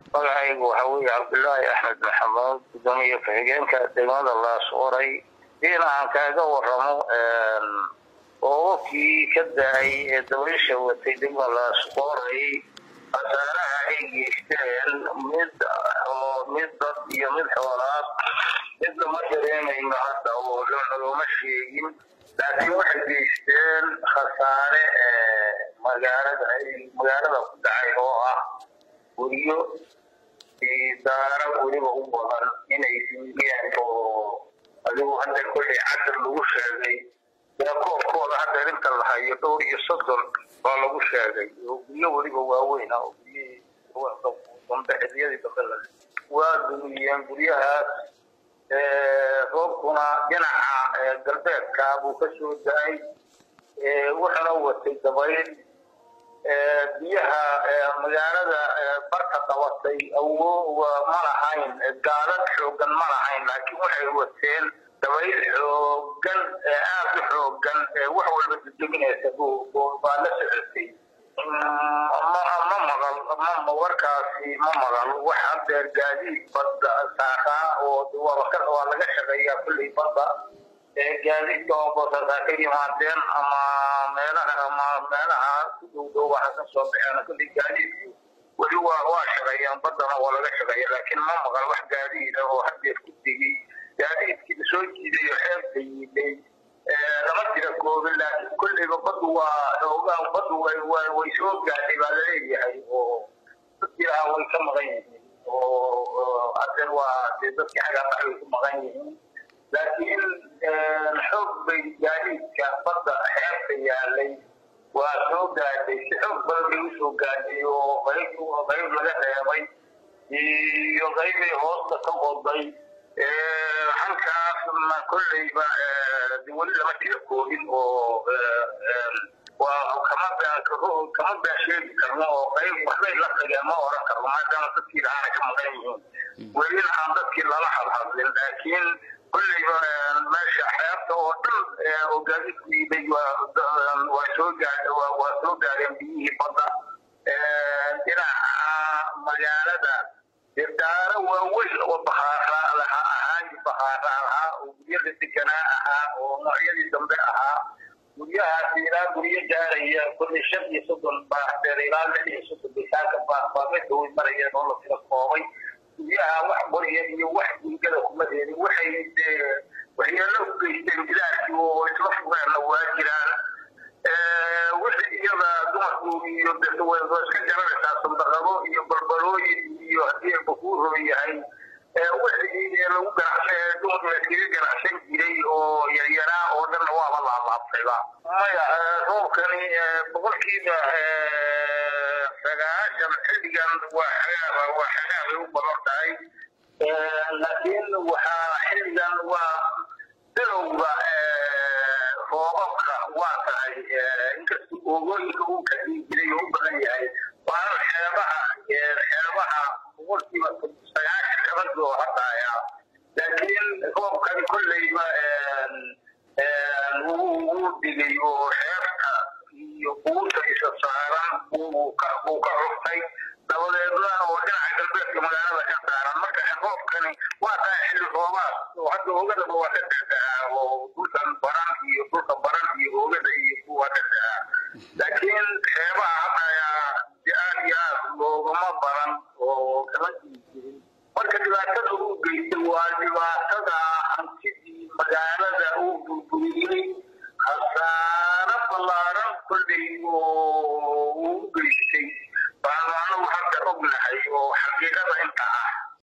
magacaygu waxa weeye cabdulaahi axmed maxamuud gudoomiye ku-xigeenka degmada laas oray in aan kaaga waramo oogkii ka da-ay ee dabaysha watay degmada laas oray khasaaraha ay geysteen mid oo mid dad iyo mid xoolaad midna ma dareemayno hadda oo looma sheegin laakiin waxay geysteen khasaare magaalada magaalada ku dhacay oo ah guryo daara weliba u badan inay diideen oo adigu hadda kolley cadar lagu sheegay koobkooda hadda inta la hayo dhowr iyo soddon baa lagu sheegay oo guryo weliba waaweyn ah oo guryihii dambe xiliyadii dambe la waa dumiyeen guryahaas roobkuna dhinaca galbeedka buu ka soo da-ay wuxuna watay dabayl biyaha magaalada barka qabatay awo ma lahayn gaadad xoogan ma lahayn laakiin waxay wateen dabayl xoogan aada u xoogan wax walba dedeginaysa baa la socotay ma maqal ma warkaasi ma maqal wax hadeer gaadiid badda saaraa oo waa laga shaqeeyaa kulley badda gaadiidka oo boosasaa ka yimaadeen ama meelaha ama meelaha ku dhow dhow waxa ka soo baxeen kulley gaadiidku weli waa waa shaqeeyaan baddana waa laga shaqeeya laakiin ma maqal wax gaadiida oo hadeer ku tegey gaadiidkii soo jiidayo xeebta yiiday lama jira koobin laakiin kolleyba baddu waa xoogaa baddu way soo gaadhay baa laleeyahay oo dadkiilaha way ka maqan yihiin oo hadeer waa dee dadkii xagaabax way ku maqan yihiin laakiin xoog bay gaadiidka badda xeebta yaalay waa soo gaadhay si xoog badan bay usoo gaadhay oo qayb qayb laga reebay iyo qaybay hoosta ka qoday halkaasna kolleyba weli lama jira koobin oo waa kama kama baasheegi karno oo qayb waxbay la tageen ma oran karno maadaama dadkii lahaana ka maqan yihiin welina aan dadkii lala hadhadlin laakiin kolleyba meesha xeebta oo dhan oo gaadiidku yiday waa soo gaadha waa soo gaadheen biyihii badda dhinaca magaalada daara waaweyn oo bahaara laha ahaan bahaara ahaa oo guryada deganaa ahaa oo noocyadii dambe ahaa guryahaasi ilaa guryo gaaraya kolley shan iyo soddon baaxdeer ilaa lix iyo soddon bisaaka baamida way marayeen oo la tira koobay guryaha wax qorya iyo wax gurigada kuma reebin waxay waxyeelo u geysteen bilaadkii oo isla fugeenna waa jiraan wixii iyada dumarku iyo iska garanaysaa sandaqado iyo balbalooyin iyo haddii bakuuro yahay wixii lagu ganacsan dumarku layskaga ganacsan jiray oo yaryaraa oo dhanna waaba laalaabtayba maya roobkani boqolkiiba sagaashan xilligan waa xagaaba waa xagaabay u badan tahay laakiin waxaa xilligan waa bilowga roobabka waa tahay inkasta oogooyinka uu ka dhigi jiray oo u badan yahay waana xeebaha xeebaha boqolkiiba sagaashan kabadoo hadaya laakiin roobkani kolleyba wuu dhigay oo xeebta iyo buurta isa saaran buu ka cuftay dabadeedna oo dhinaca galbeedka magaalada ka saaran marka roobkani waa tahay xilli roobaad oo hadda ogadaba waa ka dhexdaa oo dhulkan baran iyo dhulka baran iyo ogada iyo waa ka dhexdaa laakiin xeebaha hadaya si aad iyo aad loogama baran oo kama jirin marka dhibaatada uu geystay waa dhibaato